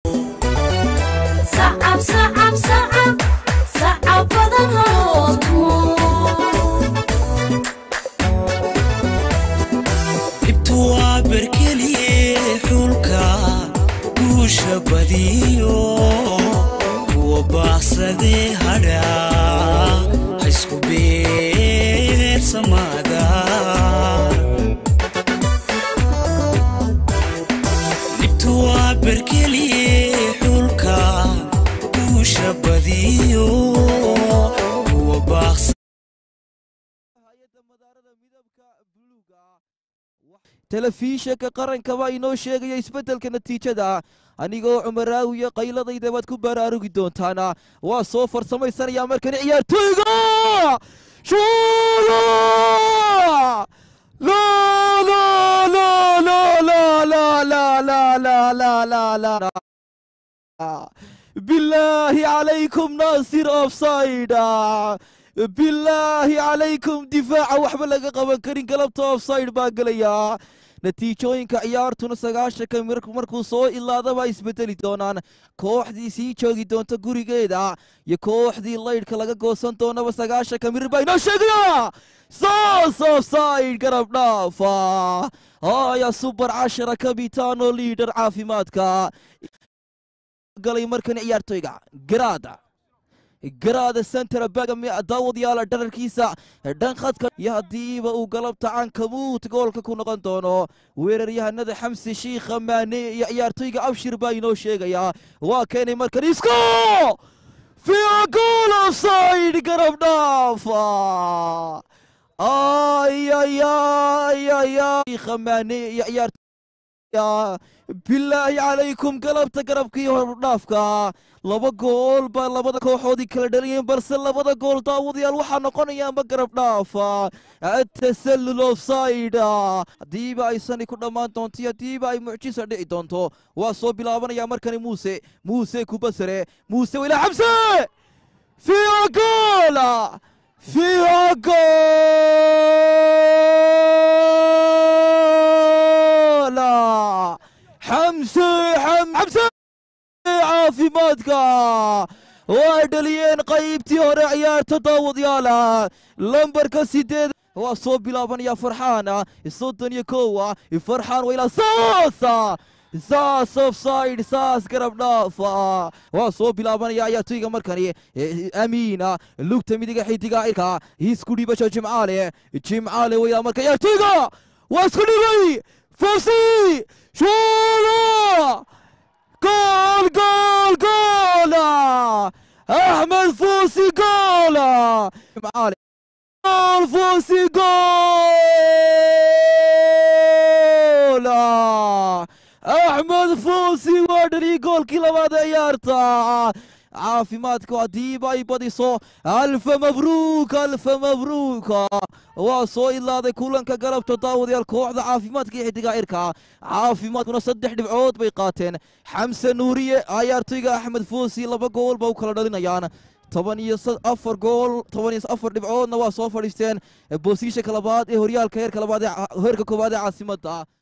sacab sacab sacab sacab badan hootumo dhibtu waa berkeliye xulka guusha badiyo kuwa baaqsadee hadha haysku beersamaada dhibtu waa berkeliye xulka guusha badiyo kuwa baaqsa telefishanka qaranka baa inoo sheegaya isbeddelka natiijada anigoo cumaraawiya qayladayda baad ku baraarugi doontaana waa soo farsamaysanaya markani ciyaartooyga shuuda la la la la la la la la la la la la بالله عليكم ناصر اوفسايد بالله عليكم دفاع waxba laga qaban karin galabta offside baa gelaya natiijooyinka ciyaartuna sagaashanka markuu soo ilaada baa isbedeli doonaan kooxdii sii joogi doonta gurigeeda iyo kooxdii laydhka laga goosan doonaba sagaashanka mirir baa inoo sheegaya saas offside garab dhaafa haya subar cashara kabitaano liidhar caafimaadka galay markani ciyaartoyga garaada garaada centera bagami daawadayaala dhararkiisa dhan khadka iyo haddiiba uu galabta cankamuut goolka ku noqon doono weeraryahanada xamsi shiikha maane iyo ciyaartoyga abshir baa inoo sheegaya waa keenay markan isko fiya gool offside garab dhaafa ayayayayaya maane iyo ciyaar bilaahi calaykum galabta garabkii hordhaafka laba gool baa labada kooxoodii kala dhaliyeen balse labada gool daawadayaal waxaa noqonayaanba garab dhaafa atasallul offside haddiiba ay sani ku dhammaan doonto iyo haddiiba ay mucjisa dhici doonto waa soo bilaabanaya markani muuse muuse kubasare muuse wilaa xamse fiya goola fiya goola xamse xamse caafimaadka waa dhaliyeen qaybtii hore ciyaarta daawadayaala lambarka sideed waa soo bilaabanaya farxaan soddon iyo kowa farxaan waylaa saasa saas offside saas garab dhaafa waa soo bilaabanaya ciyaartoyga markani amiina lugta midiga xidiga irka isku dhibasho jimcaale jimcaale waylaa marka ciyaartoyga waa isku dhibay fawsi shuuda جول جول جول احمد فوسي جول معالي جول فوسي جول احمد فوسي ودري جول كلا بعد عيارتا caafimaadku haddiiba ay badiso alfa mabruuk alfa mabruuk waa soo ilaaday kulanka galabta daawadayaal kooxda caafimaadka iyo xidiga cirka caafimaadkuna saddex dhibcood bay qaateen xamse nuuriye ciyaartoyga axmed foosi laba gool ba u kala dhalinayaan toban iyo afar gool toban iyo afar dhibcoodna waa soo fadhiisteen boosiishanka labaad ee horyaalka heerka labaad ee heerka koowaad ee caasimadda